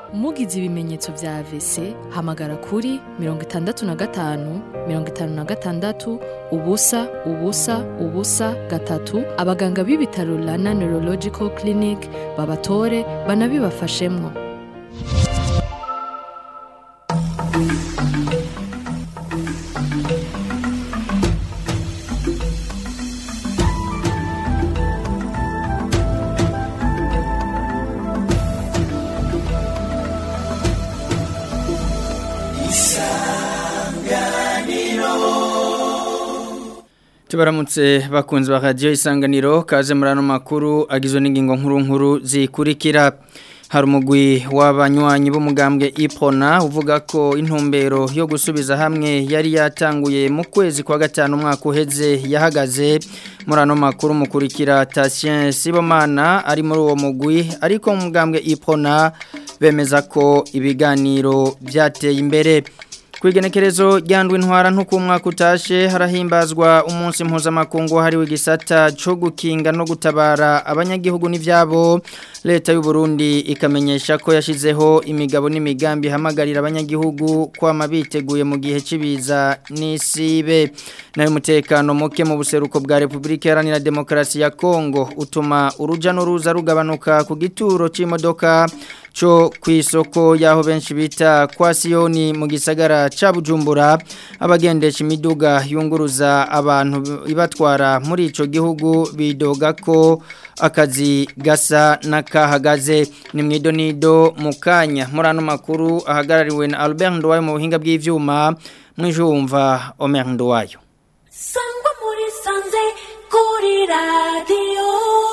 mugize ibimenyetso vya AVC hamagara kuri mirongo itandatu na gatanu mirongo itanu na gatandatu ubusa ubusa ubusa gatatu abaganga b'ibitaro Rana Neurological Clinic babatore banabibafashemwo tubaramutse bakunzi ba radiyo isanganiro kaze muri ano makuru agizwe n'ingingo nkuru nkuru zikurikira hari umugwi w'abanywanyi b'umugambwe ipona uvuga ko intumbero yo gusubiza hamwe yari yatanguye mu kwezi kwa gatanu umwaka uheze yahagaze muri ano makuru mukurikira tasien sibomana ari muri uwo mugwi ariko mu mugambwe ipona bemeza ko ibiganiro byateye imbere Kwigenekerezo ryandwe intwara ntuko umwaka utashe harahimbazwa umunsi mpuzamakungu hariwe igisata cyo gukinga no gutabara abanyagihugu n'ivyabo leta y'u Burundi ikamenyesha ko yashizeho imigabo n'imigambi hamagarira abanyagihugu kwama biteguye mu gihe cibiza n'isibe nayo mutekano muke mu buseruko bwa Republika Iharanira Demokarasi ya Kongo utuma uruja n'uruza rugabanuka ku gituro c'imodoka cyo ku isoko y'aho benshi bita kwa siyoni mu gisagara cya bujumbura abagendesha imiduga yunguruza abantu ibatwara muri icyo gihugu bidoga ko akazi gasa n'akahagaze ni mu idonido mu kanya muri ano makuru ahagarariwe na Albert Nduwayo mu buhinga bw'ibyuma mwijumva Omer Nduwayo sangwa muri sanze kuri radiyo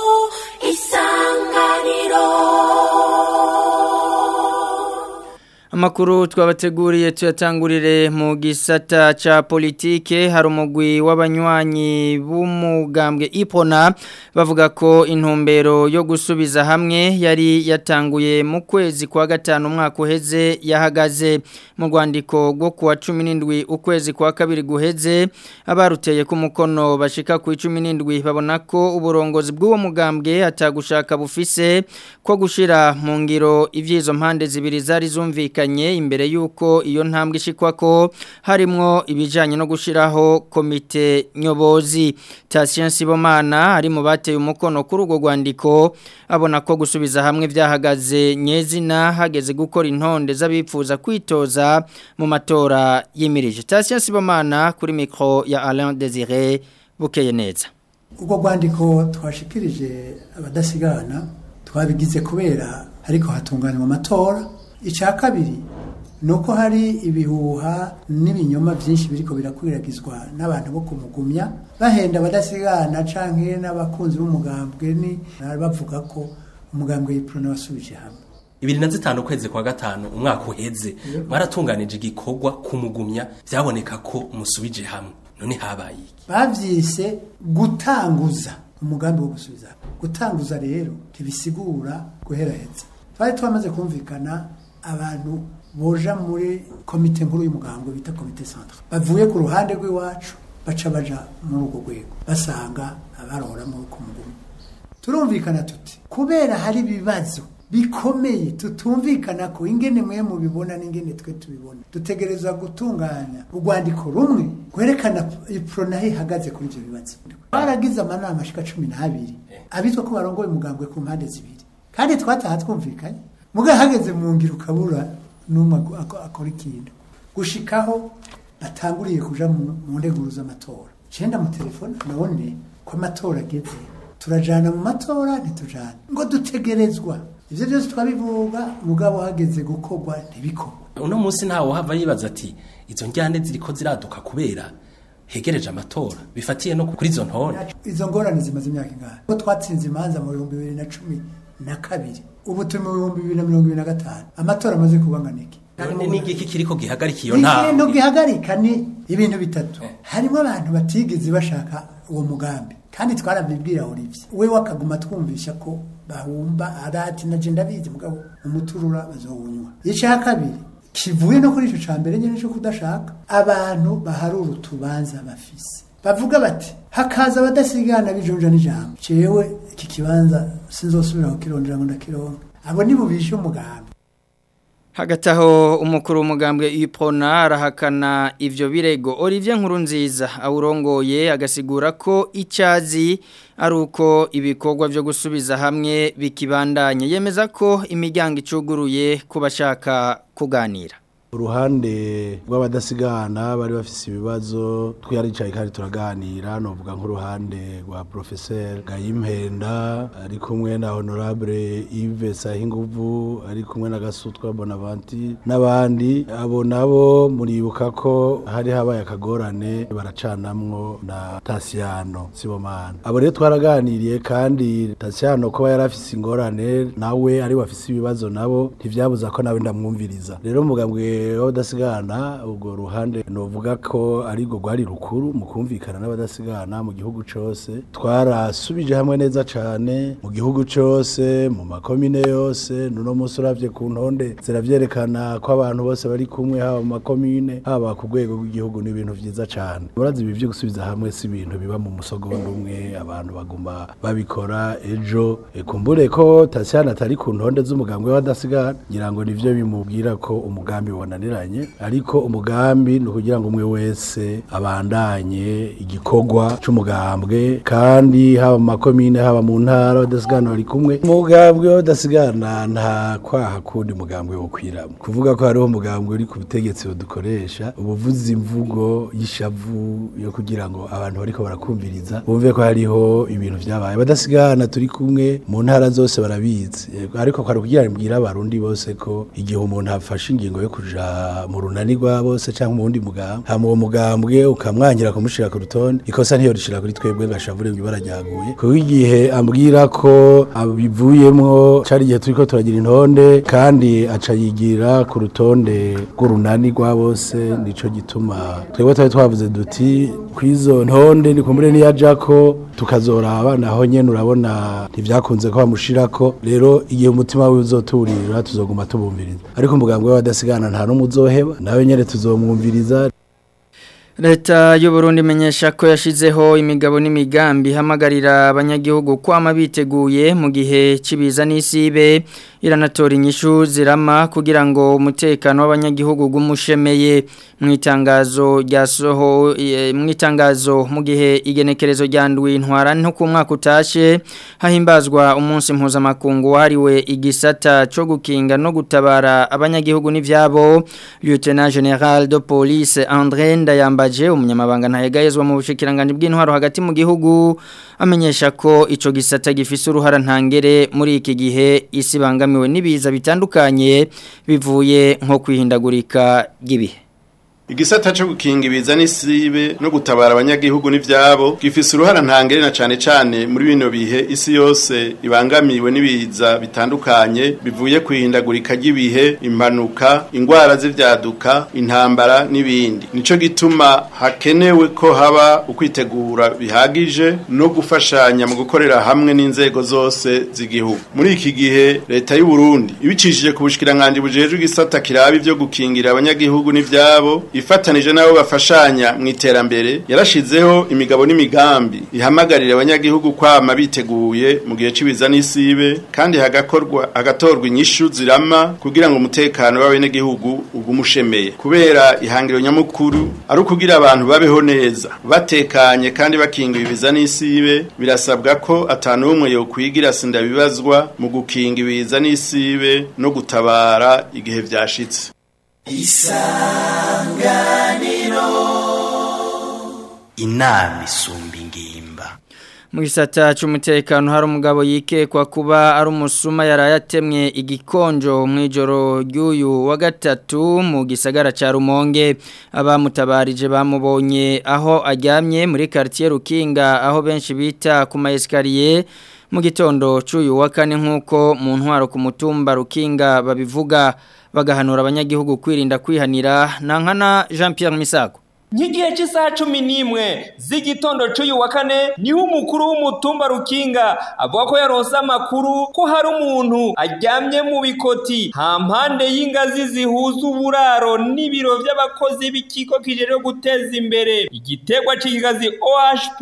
isanganiro Amakuru twabateguriye tuyatangurire mu gisata cha politike hari umugwi w'abanywanyi b'umugambwe Ipona bavuga ko intumbero yo gusubiza hamwe yari yatanguye mu kwezi kwa gatanu umwaka uheze yahagaze mu rwandiko rwo kuwa 17 ukwezi kwa kabiri guheze abaruteye ku mukono bashika ku 17 babona ko uburongozi bw'uwo mugambwe atagushaka bufise ko gushira mu ngiro ivyizo mpande zibiri zari zumvikanye imbere yuko iyo ntambwe ishikwa ko harimwo ibijanye no gushiraho komite nyobozi Tasien Sibomana ari mu bateye umukono kuri urwo rwandiko abona ko gusubiza hamwe vyahagaze nyezina hageze gukora intonde z'abipfuza kwitoza mu matora yimirije Tasien Sibomana kuri micro ya Alain Désiré bukeye neza ubwo rwandiko twashikirije abadasigana twabigize kubera ariko hatunganywa amatora icya kabiri ni uko hari ibihuha n'ibinyoma byinshi biriko birakwiragizwa n'abantu bo kumugumya bahenda abadasigana canke n'abakunzi b'umugambwe ni bavuga ko umugambwe y'iprona wasubije hamwe ibiri na zitanu ukwezi kwa gatanu umwaka uheze mwaratunganije igikorwa kumugumya byaboneka ko musubije hamwe none habaye iki bavyise gutanguza umugambi wo gusubiza hamwe gutanguza rero ntibisigura guheraheza twari twamaze kumvikana abantu boja muri komite nkuru y'umugambwe bita komite centre bavuye ku ruhande rw'iwacu baca baja muri urwo rwego basanga abarora muri ku mugumu turumvikana tuti kubera hari ibibazo bikomeye tutumvikana ko ingene mwe mubibona n'ingene twe tubibona dutegerezwa gutunganya urwandiko rumwe rwerekana iprona ihagaze kuri ibyo bibazo baragize amanama ashika cumi n'abiri abitwa ko barongoye umugambwe ku mpande zibiri kandi twataha twumvikanye muga hageze mu ngiro ukabura n'umwe akora ikintu gushikaho batanguriye kuja mu nteguro z'amatora cenda mu telefone none ko amatora ageze turajana mu matora ntitujana ngo dutegerezwa ivyo byose twabivuga mugabo hageze gukorwa ntibikorwa uno munsi ntawe hava yibaza ati izo njyane ziriko ziraduka kubera hegereje amatora bifatiye no kuri izo ntore izo ngorane zimaze imyaka ingahe ko twatsinze imanza mu bihumbi bibiri na cumi na kabiri ubu turi mu bihumbi bibiri na mirongo ibiri na gatanu amatora amaze kubanganike none n'igiki kiriko gihagarika iyo ikintu ntambwe gihagarika ni ibintu bitatu harimo abantu batigeze bashaka uwo mugambi kandi twarabibwira Olivier we wakaguma twumvisha ko bahumba arati na jenda bizi mugabo umuturura bazowunywa icya kabiri kivuye no kuri ico ca mbere nyene cyo kudashaka abantu baharura utubanza bafise bavuga bati hakaza abadasigana bijunja n'ijambo cewe iki kibanza sinzosubira kukirondera ngo ndakironke abo ni bubishe umugambi hagati aho umukuru w'umugambwe ipona arahakana ivyo birego Olivier Nkurunziza awurongoye agasigura ko icyazi ari uko ibikorwa byo gusubiza hamwe bikibandanye yemeza ko imiryango icuguruye ku bashaka kuganira uruhande rw'abadasigana bari bafise ibibazo twiyaricaye kandi turaganira novuga nk'uruhande rwa professeur Gayimpenda ari kumwe na honorable Yves Sahinguvu ari kumwe na Gasutwa Bonavanti n'abandi abo nabo muribuka ko hari habaye akagorane baracanamwo na Tasiano Sibomana abo rero twaraganiriye kandi Tasiano ko yarafise ingorane nawe ari wafise ibibazo nabo ntivyabuza ko nawe ndamwumviriza rero mugambwe w'abadasigana ubwo ruhande novuga ko ari rwo rwari rukuru mu kumvikana n'abadasigana mu gihugu cyose twarasubije hamwe neza cyane mu gihugu cyose mu makomine yose nuno munsi uravye ku ntonde ziravyerekana ko abantu bose bari kumwe haba mu makomine haba ku rwego rw'igihugu ni ibintu vyiza cyane murazi ibi vyo gusubiza hamwe si ibintu biba mu musogondo umwe abantu baguma babikora ejo kumbure ko Tasiana atari ku ntonde z'umugambwe w'abadasigana ngira ngo nivyo bimubwira ko umugambi wananiranye ariko umugambi ni ukugira ngo umwe wese abandanye igikorwa c'umugambwe kandi haba mu makomine haba mu ntara badasigana bari kumwe umugambwe w'abadasigana nta kwaha kundi mugambwe wo kwiramo kuvuga ko hariho umugambwe uri ku butegetsi budukoresha ubuvuzi imvugo y'ishavu yo kugira ngo abantu bariko barakumviriza bumve ko hariho ibintu vyabaye badasigana turi kumwe mu ntara zose barabizi Yego, ariko kwari kugira ngo mbwira abarundi bose ko igihe umuntu afashe ingingo yo kuja mu runani rwa bose cyangwa mu wundi mugambwe hama uwo mugambwe ukamwangira kumushira ku rutonde ikosa ntiyo rishira kuri twebwe gashavure mu ibara ryaguye kuko igihe ambwira ko abivuyemwo cari igihe turiko turagira intonde kandi aca yigira ku rutonde rw'urunani rwa bose nico gituma twebwe twari twavuze duti kwizo ntonde nikumbure niyajako tukazoraba naho nyene urabona ntivyakunze ko bamushirako rero igihe umutima wiwe uzoturira tuzoguma tubumviriza ariko umugambwe w'abadasigana nta n'umwe uzoheba nawe nyene tuzomwumviriza Leta y'u Burundi imenyesha ko yashizeho imigabo n'imigambi hamagarira abanyagihugu kwama biteguye mu gihe cibiza n'isibe iranatora inyishu zirama kugira ngo umutekano w'abanyagihugu gumushemeye mu itangazo ryasoho mu itangazo mu gihe igenekerezo ryandwi intwara nto ku mwaka utashe hahimbazwa umunsi mpuzamakungu wahariwe igisata cyo gukinga no gutabara abanyagihugu n'ivyabo Lieutenant General de Police André Ndayamba yambaje umunyamabanga ntayegayezwa mu bushikiranganje bw'intwaro hagati mu gihugu amenyesha ko ico gisata gifise uruhara ntangere muri iki gihe isi bangamiwe nibiza bitandukanye bivuye nko kwihindagurika ry'ibihe Igisata cyo gukinga ibiza n'isibe no gutabara abanyagihugu n'ivyabo gifise uruhara ntangere na cane cane muri bino bihe isi yose ibangamiwe n'ibiza bitandukanye bivuye kwihindagurika ry'ibihe impanuka ingwara z'ivyaduka intambara n'ibindi nico gituma hakenewe ko haba ukwitegura bihagije no gufashanya mu gukorera hamwe n'inzego zose z'igihugu muri iki gihe leta y'u Burundi ibicishije ku bushikiranganje bujejwe igisata kirabi byo gukingira abanyagihugu n'ivyabo ifatanije nabo bafashanya mu iterambere yarashizeho imigabo n'imigambi ihamagarira abanyagihugu kwama biteguye mu gihe cibiza n'isibe kandi hagakorwa hagatorwa inyishu zirama kugira ngo umutekano w'abenegihugu ugumushemeye kubera ihangiro nyamukuru ari ukugira abantu babeho neza batekanye kandi bakinga ibiza n'isibe birasabwa ko atanu umwe yo kwigira sinda bibazwa mu gukinga ibiza n'isibe no gutabara igihe vyashitse isanganiro inama isumba ingimba mu gisata cy'umutekano hari umugabo yikekwa kuba ari umusuma yarayatemwe igikonjo mu ijoro ry'uyu wa gatatu mu gisagara cya rumonge abamutabarije bamubonye aho aryamye muri quartier rukinga aho benshi bita ku maesikariye mu gitondo cy'uyu wa kane nk'uko mu ntwaro ku mutumba rukinga babivuga bagahanura abanyagihugu kwirinda kwihanira nankana Jean Pierre Misago nk'igihe cy'isaha cumi n'imwe z'igitondo cy'uyu wa kane niho umukuru w'umutumba rukinga avuga ko yaronse amakuru ko hari umuntu aryamye mu bikoti hampande y'ingazi zihuza uburaro n'ibiro by'abakozi b'ikigo kijejwe guteza imbere igiterwa cy'ikigazi OHP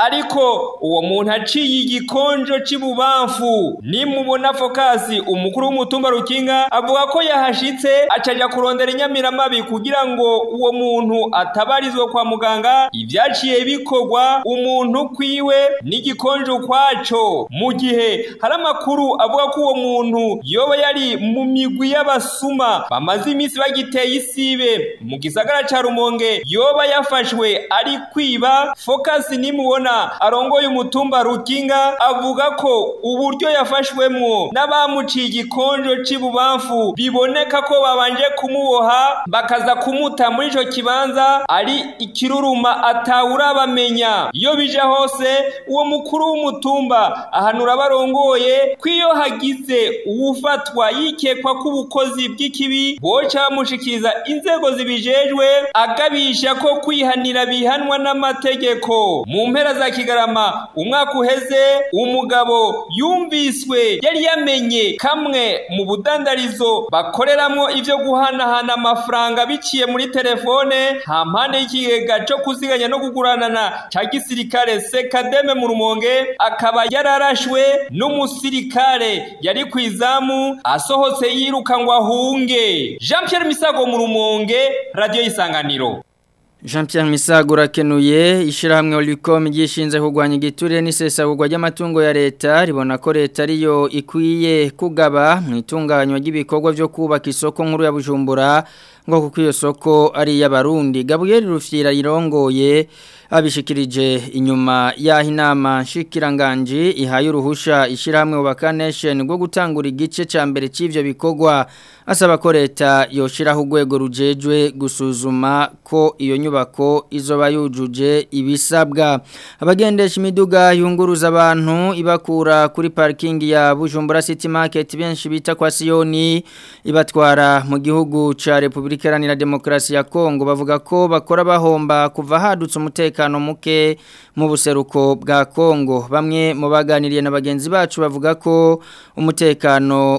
ariko uwo muntu aciye igikonjo c'ibubamfu nimubona fokasi umukuru w'umutumba rukinga avuga ko yahashitse acaja kurondera inyamiramabi kugira ngo uwo muntu ataba abarizwa kwa muganga ibyaciye bikorwa umuntu kwiwe n'igikonjo kwaco mu gihe hari amakuru avuga ko uwo muntu yoba yari mu migwi y'abasuma bamaze iminsi bagiteye isibe mu gisagara ca rumonge yoba yafashwe ari kwiba focus nimubona arongoye umutumba rukinga avuga ko uburyo yafashwemwo n'abamuciye igikonjo c'ibubamfu biboneka ko babanje kumuboha bakaza kumuta muri ico kibanza ari ikiruruma atawurabamenya iyo bije hose uwo mukuru w'umutumba ahanura barongoye ko iyo hagize uwufatwa yikekwa ko ubukozi bw'ikibi boca bamushikiriza inzego zibijejwe agabisha ko kwihanira bihanwa n'amategeko mu mpera za kigarama umwaka uheze umugabo yumviswe yari yamenye kamwe mu budandarizo bakoreramwo ivyo guhanahana amafaranga biciye muri telefone hampande y'ikigega cyo kuziganya no kuguranana cya gisirikare sekademe mu rumonge akaba yararashwe n'umusirikare yari ku izamu asohotse yiruka ngo ahunge jean Pierre misago mu rumonge radiyo y'isanganiro Jean Pierre Misago rakenuye ishirahamwe Olicom gishinze kugwanya igiturire n'isesagurwa ry'amatungo ya leta ribona ko leta ariyo ikwiye kugaba mu itunganywa ry'ibikorwa byo kubaka isoko nkuru ya Bujumbura ngo kuko iyo soko ari y'abarundi Gabriel Rufyira yirongoye abishikirije inyuma yaho inama nshikiranganje ihaye uruhusha ishirahamwe Ubaka Nation rwo gutangura igice ca mbere c'ivyo bikorwa asaba ko leta yoshiraho urwego rujejwe gusuzuma ko iyo nyubako izoba yujuje ibisabwa abagendesha imiduga yunguruza abantu ibakura kuri parking ya Bujumbura City Market benshi bita kwa Sioni ibatwara mu gihugu ca Republika Iharanira Demokarasi ya Kongo bavuga ko bakora bahomba kuva hadutse umutekano muke mu buseruko bwa Kongo bamwe mu baganiriye na bagenzi bacu bavuga ko umutekano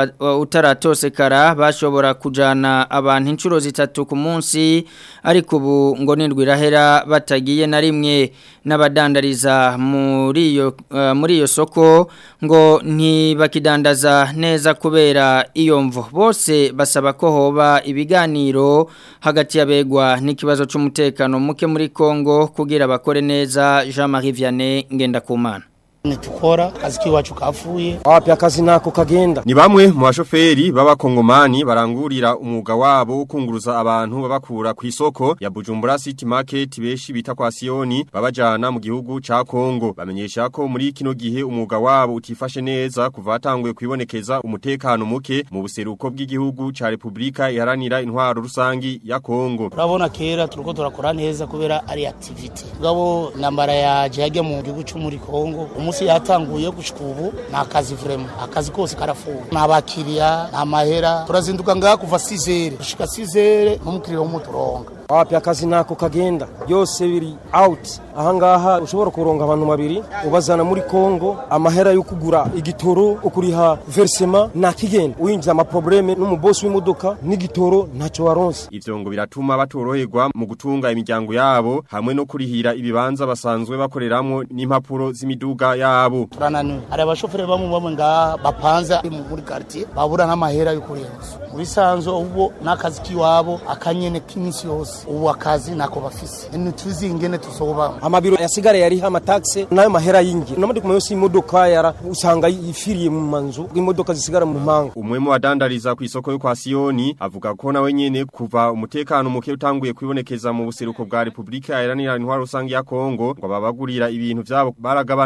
utaratosekara bashobora kujana abantu inshuro zitatu ku munsi ariko ubu ngo nindwi irahera batagiye na rimwe n'abadandariza muri iyo uh, muri iyo soko ngo ntibakidandaza neza kubera iyo mvo bose basaba ko hoba ibiganiro hagati y'abegwa n'ikibazo cy'umutekano muke muri Kongo kugira bakore neza Jean-Marie Vianney Ngendakumana nitukora kazi kiwacu kafuye wapi akazi nako kagenda ni bamwe mu bashoferi b'abakongomani barangurira umwuga wabo wo kunguruza abantu babakura ku isoko ya Bujumbura City Market beshi bita kwa Sioni babajana mu gihugu ca Kongo bamenyesha ko muri kino gihe umwuga wabo utifashe neza kuva hatanguye kwibonekeza umutekano muke mu buseruko bw'igihugu ca Republika iharanira intwaro rusangi ya Kongo urabona kera turiko turakora neza kubera ari activity gabo nambara yaje yajya mu gihugu cyo muri Kongo umunsi yatanguye gushika ubu ni akazi vrema akazi kose karafuwe ni abakiriya ni amahera turazinduka ngaha kuva sizere gushika sizere n'umukiriya w'umuturonga wapi akazi nako kagenda byose biri out ahangaha ushobora kuronga abantu babiri ubazana muri Kongo amahera yo kugura igitoro ukuriha versement na kigenda uyinjiza ama probleme n'umubosi w'imodoka n'igitoro ntacyo waronse ivyo ngo biratuma batoroherwa mu gutunga imiryango yabo hamwe no kurihira ibibanza basanzwe bakoreramwo n'impapuro z'imiduga yabo turananiwe hari abashoferi bamwe bamwe ngaha bapanze muri quartier babura n'amahera yo kurenza muri sanzo ubwo n'akazi kiwabo akanyene k'iminsi yose ubu akazi nako bafise ntituzi ingene tuzoba amabiro yasigara yariho amataxe nayo mahera y'ingi n'amadi kuma yose imodoka yara usanga yifiriye mu manzu imodoka zisigara mu mpanga umwe mu badandariza ku isoko yo kwa Sioni avuga ko nawe nyene kuva umutekano muke utanguye kwibonekeza mu buseruko bwa Republika Iharanira Intwaro rusangi ya Kongo ngo babagurira ibintu byabo baragabanutse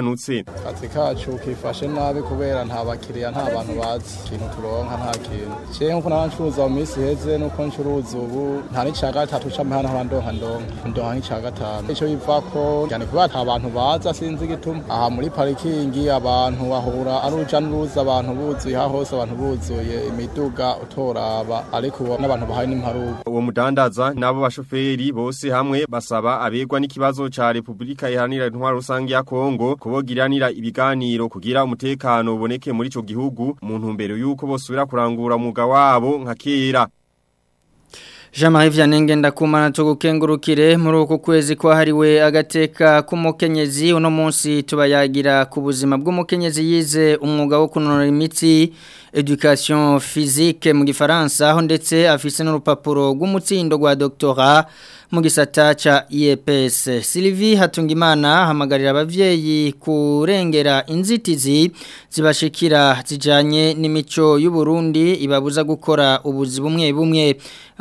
akazi kacu kifashe nabi kubera nta bakiriya nta bantu bazi ikintu turonka nta kintu jewe nkuko naba ncuruza mu minsi iheze nuko ncuruza ubu nta n'ica gatatu c'amahana nkaba ndonka ndonka ndonka nk'ica gatanu ico bivako cyane kubera ata bantu baza sinzi igituma aha muri parikingi abantu bahura ari uruja n'uruza abantu buzuye aha hose abantu buzuye imiduga utoraba ariko ubu n'abantu bahaye n'imparuka uwo mudandaza nabo bashoferi bose hamwe basaba abegwa n'ikibazo ca Republika iharanira intwaro rusange ya Kongo kubogiranira ibiganiro kugira umutekano uboneke muri ico gihugu mu ntumbero yuko bosubira kurangura umwuga wabo nka kera Jean-Marie Vianney ndakumana tugukengurukire muri uku kwezi kwahariwe agateka k'umukenyezi uno munsi tubayagira ku buzima bw'umukenyezi yize umwuga wo kunonora imitsi education physique mu gifaransa aho ndetse afise n'urupapuro rw'umutsindo rwa doctorat mu gisata ca IEPS Sylvie Hatungimana hamagarira abavyeyi kurengera inzitizi zibashikira zijanye n'imico y'u Burundi ibabuza gukora ubuzi bumwe bumwe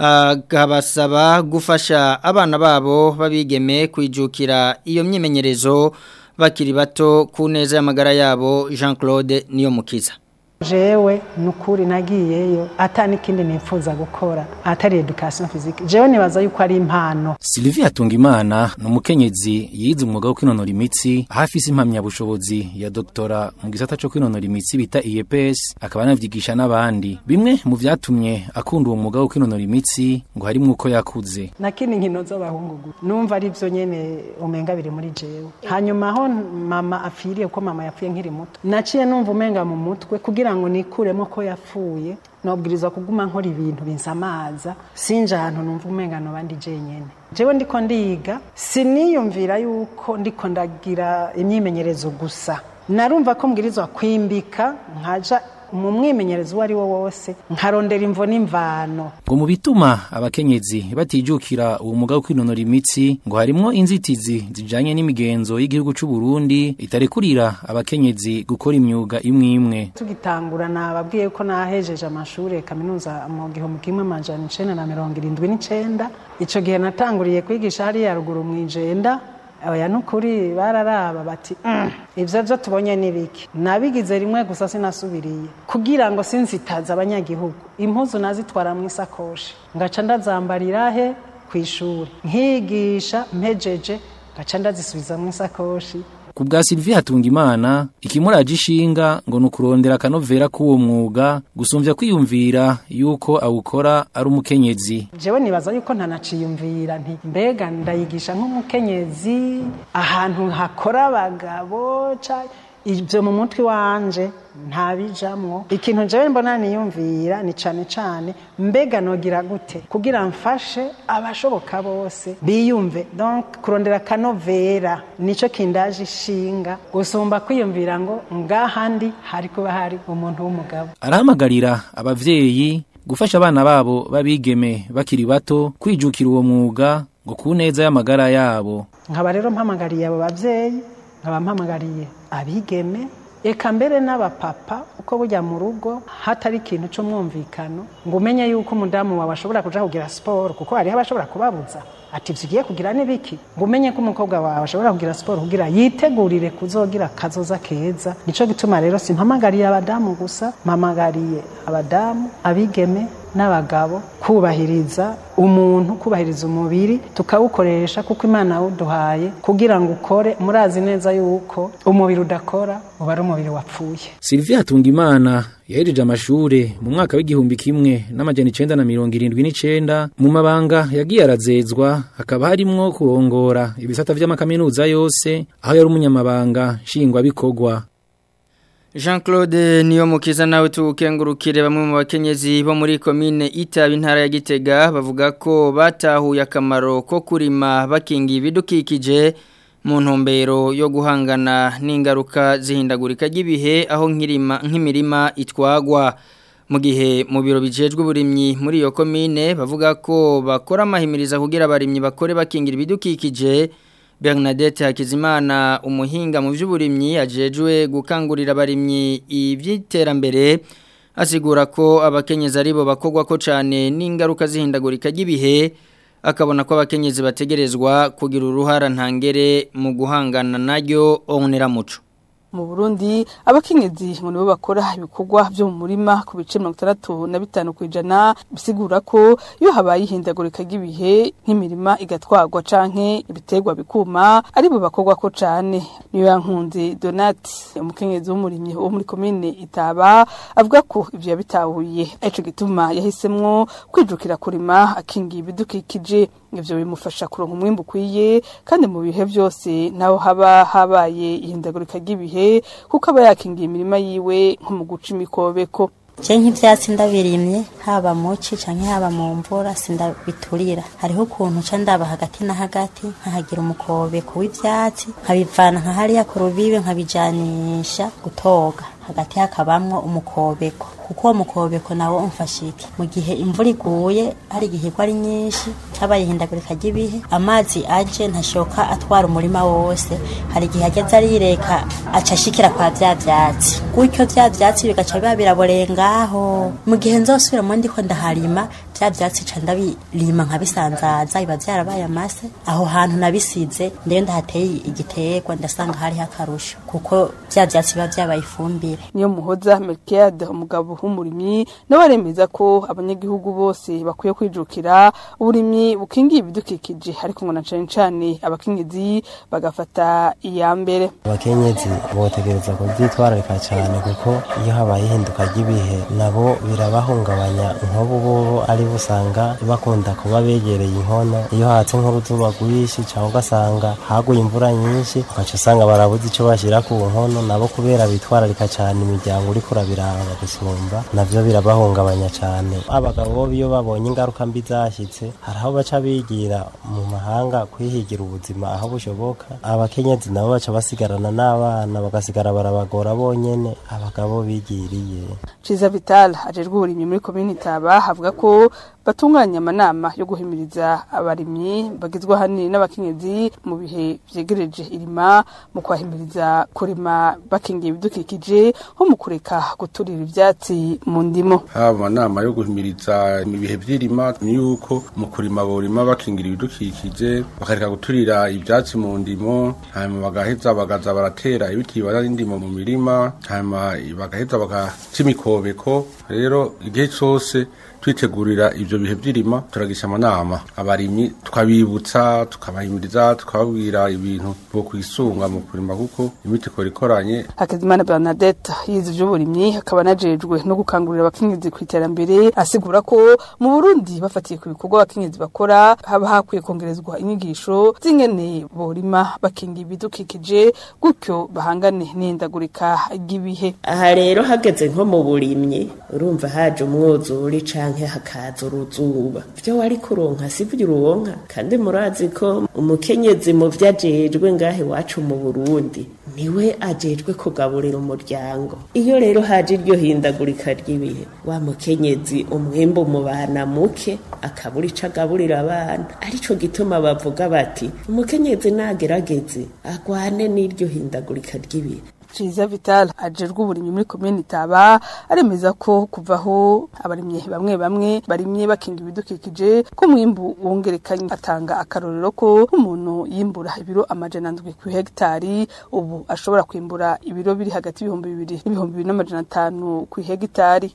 agabasaba gufasha abana babo babigeme kwijukira iyo myimenyerezo bakiri bato ku neza y'amagara yabo Jean Claude niyo mukiza jewe nukuri nagiyeyo atani kindi nipfuza gukora atari education physique jewe nibaza yuko ari impano Sylvie Hatungimana ni umukenyezi yize umwuga wo kwinonora imitsi hafise impamya bushobozi ya doktora mu gisata cyo kwinonora imitsi bita IEPS akaba anavyigisha n'abandi bimwe mu vyatumye akunda uwo mwuga wo kwinonora imitsi ngo harimo uko yakuze nakini nkino z'abahungu gusa numva ari byo nyene umenga biri muri jewe hanyuma aho mama afiriye ko mama yapfuye nkiri muto naciye numva umenga mu mutwe kugira ngo nikuremo ko yapfuye nobwirizwa kuguma nkora ibintu binsamaza sinje ahantu numva umengano bandi jenyene jewe ndiko ndiga siniyumvira yuko ndiko ndagira imyimenyerezo gusa narumva ko mbwirizwa kwimbika nkaja mu mwimenyerezo uwo ari wo wose nkarondera imvo n'imvano ngo mu bituma abakenyezi batijukira uwo mwuga wo kwinonora imitsi ngo harimwo inzitizi zijanye n'imigenzo y'igihugu c'u Burundi itarekurira abakenyezi gukora imyuga imwe imwe tugitangura nababwiye ko nahejeje amashuri kaminuza mu gihumbi kimwe amajana icenda na mirongo irindwi n'icenda ico gihe natanguriye kwigisha hariya ruguru mw'ijenda oya nukuri bararaba bati mm, ivyo vyo tubonye nibiki nabigize rimwe gusa sinasubiriye kugira ngo sinzitaza abanyagihugu impuzu nazitwara mu isakoshi ngaca ndazambarira he kw'ishuri nkigisha mpejeje ngaca ndazisubiza mu isakoshi ku bwa Sylvie Hatungimana ikimuraje ishinga ngo nukurondera akanovera k'uwo mwuga gusumvya kwiyumvira yuko awukora ari umukenyezi jewe nibaza yuko ntanaciyumvira nti mbega ndayigisha nk'umukenyezi ahantu hakora abagabo ibyo mu mutwe wanje ntabijamwo ikintu jewe mbona niyumvira ni cane cane mbega nogira gute kugira mfashe abashoboka bose biyumve donc kurondera kanovera nico kindaje ishinga gusumba kwiyumvira ngo ngahandi hari kuba hari umuntu w'umugabo arahamagarira abavyeyi gufasha abana babo babigeme bakiri bato kwijukira uwo mwuga ngo ku neza y'amagara yabo nkaba rero mpamagariye abo bavyeyi nkaba mpamagariye abigeme eka mbere n'abapapa uko bujya mu rugo hatari ikintu cy'umwumvikano ngo umenye yuko umudamu wawe ashobora kuja kugira siporo kuko hariho abashobora kubabuza ati tugiye kugira n'ibiki ngo umenye ko umukobwa wawe ashobora kugira siporo kugira yitegurire kuzogira kazoza keza nico gituma rero simpamagariye abadamu gusa mpamagariye abadamu abigeme n'abagabo kubahiriza umuntu kubahiriza umubiri tukawukoresha kuko imana yawuduhaye kugira ngo ukore murazi neza yuko umubiri udakora uba ari umubiri wapfuye Sylvie Hatungimana yahejeje amashure mu mwaka w'igihumbi kimwe n'amajana icenda na mirongo irindwi n'icenda mu mabanga yagiye arazezwa hakaba harimwo kurongora ibisata vy'amakaminuza yose aho yari umunyamabanga nshingwabikorwa Jean Claude niyo mukiza nawe tukengurukire bamwe mu bakenyezi bo muri commune Itabi intara ya Gitega bavuga ko batahuye akamaro ko kurima bakingi ibidukikije mu ntumbero yo guhangana n'ingaruka zihindagurika ry'ibihe aho nkirima nk'imirima itwagwa mu gihe mu biro bijejwe uburimyi muri iyo commune bavuga ko bakora amahimiriza kugira abarimyi bakore bakingira ibidukikije Bernadette Hakizimana umuhinga mu by'uburimyi ajejwe gukangurira abarimyi iby'iterambere asigura ko abakenyezi aribo bakogwa ko cyane n'ingaruka zihindagurika ry'ibihe akabona ko abakenyezi bategerezwa kugira uruhara ntangere mu guhangana naryo onera muco mu Burundi abakenyezi ngo nibo bakora ibikorwa byo mu murima ku bice 65 kwijana bisigura ko iyo habaye ihindagurika ry'ibihe nk'imirima igatwagwa canke ibiterwa bikuma ari bo bakorwa ko cane niyo yankunze Donati umukenyezi w'umurimyi wo muri komine Itaba avuga ko ivyo yabitahuye ico gituma yahisemwo kwijukira kurima akingiye ibidukikije ivyo bimufasha kuronka umwimbu ukwiye kandi mu bihe byose naho haba habaye ihindagurika ry'ibihe kuko aba yakingiye imirima yiwe nko mu guca imikobeko je nk'ivyatsi ndabirimye haba muci canke haba mu mvura sindabiturira hariho ukuntu ca ndaba hagati na hagati nkahagira umukobeko w'ivyatsi nkabivana nka hariya ku rubibe nkabijanisha gutoga hagati hakabamwo umukobeko kuko uwo mukobeko nawo umfasha iki mu gihe imvura iguye hari igihigwa ari nyinshi habaye ihindagurika ry'ibihe amazi aje ntashoka atwara umurima wose hari igihe ageze arireka aca ashikira kwa vya vyatsi gutyo vya vyatsi bigaca biba biraboreye ngaho mu gihe nzosubiramo ndiko ndaharima vya vyatsi ca ndabirima nkabisanzaza biba vyarabaye amase aho hantu nabisize ndeyo ndahateye igiterwa ndasanga hariho akarusho kuko vya vyatsi biba vyabaye ifumbire niyo muhoza Melchiade umugabo w'umurimyi nawe aremeza ko abanyagihugu bose bakwiye kwijukira uburimyi bukingiye ibidukikije ariko ngo na cane cane abakenyezi bagafata iya mbere abakenyezi botegereza kuvyitwararika cyane kuko iyo habaye ihinduka ry'ibihe nabo birabahungabanya nk'ubu bobo ari busanga bakunda kuba begereye inkono iyo hatse nk'uruzuba rwinshi cyangwa ugasanga haguye imvura nyinshi ugaca usanga barabuze icyo bashyira ku nkono nabo kubera bitwararika cyane imiryango uri kurabiranga gusumba navyo birabahungabanya cyane abagabo bo iyo babonye ingaruka mbi zashyitse hari aho baca bigira mu mahanga kwihigira ubuzima aho bushoboka abakenyezi nabo baca basigarana n'abana bagasigara barabagora bonyene abagabo bigiriye Ciza Vital ajejwe uburimyi muri komini Taba havuga ko batunganya amanama yo guhimiriza abarimyi bagizwe hanini n'abakenyezi mu bihe vyegereje irima mu kwahimiriza kurima bakingiye ibidukikije nko mu kureka guturira ivyatsi mu ndimo haba amanama yo guhimiriza mu bihe vy'irima ni yuko mu kurima borima bakingira ibidukikije bakareka guturira ivyatsi mu ndimo hanyuma bagaheza bagaza baratera ibiti bibaza n'indimo mu mirima hanyuma bagaheza bagaca imikobeko rero igihe cose twitegurira ivyo bihe vy'irima turagisha amanama abarimyi tukabibutsa tukabahimiriza tukababwira ibintu bo kwisunga mu kurima kuko imiti ikora ikoranye Hakizimana Bernadette yize ivy'uburimyi akaba anajejwe no gukangurira abakenyezi ku iterambere asigura ko mu Burundi bafatiye ku bikorwa abakenyezi bakora haba hakwiye kongerezwa inyigisho z'ingene borima bakinga ibidukikije gutyo bahangane n'ihindagurika ry'ibihe aha rero hageze nko mu burimyi urumva haje umwuzuri canke hakaza uruzuba vyo wari kuronka sivyo uronka kandi murazi ko umukenyezi mu vyo ajejwe ngahe iwacu mu Burundi niwe ajejwe kugaburira umuryango iyo rero haje iryo hindagurika ry'ibihe wa mukenyezi umwimbu umubana muke akabura ico agaburira abana arico gituma bavuga bati umukenyezi nagerageze agwane n'iryo hindagurika ry'ibihe Ciza Vital ajejwe uburimyi muri komine Taba aremeza ko kuvaho abarimye bamwe bamwe barimye bakinga ibidukikije ko mwimbu wongerekanye atanga akarorero ko umuntu yimbura ibiro amajana ndwi ku hegitari ubu ashobora kwimbura ibiro biri hagati y'ibihumbi bibiri n'ibihumbi bibiri n'amajana atanu ku hegitari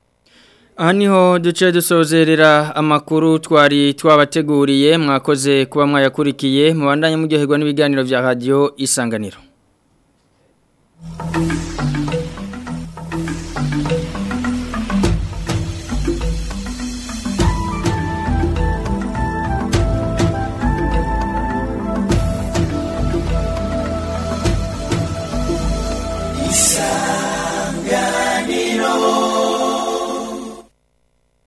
Aha niho duce dusozerera amakuru twari twabateguriye mwakoze kuba mwayakurikiye mubandanye muryoherwa n'ibiganiro vya radio isanganiro isanganiro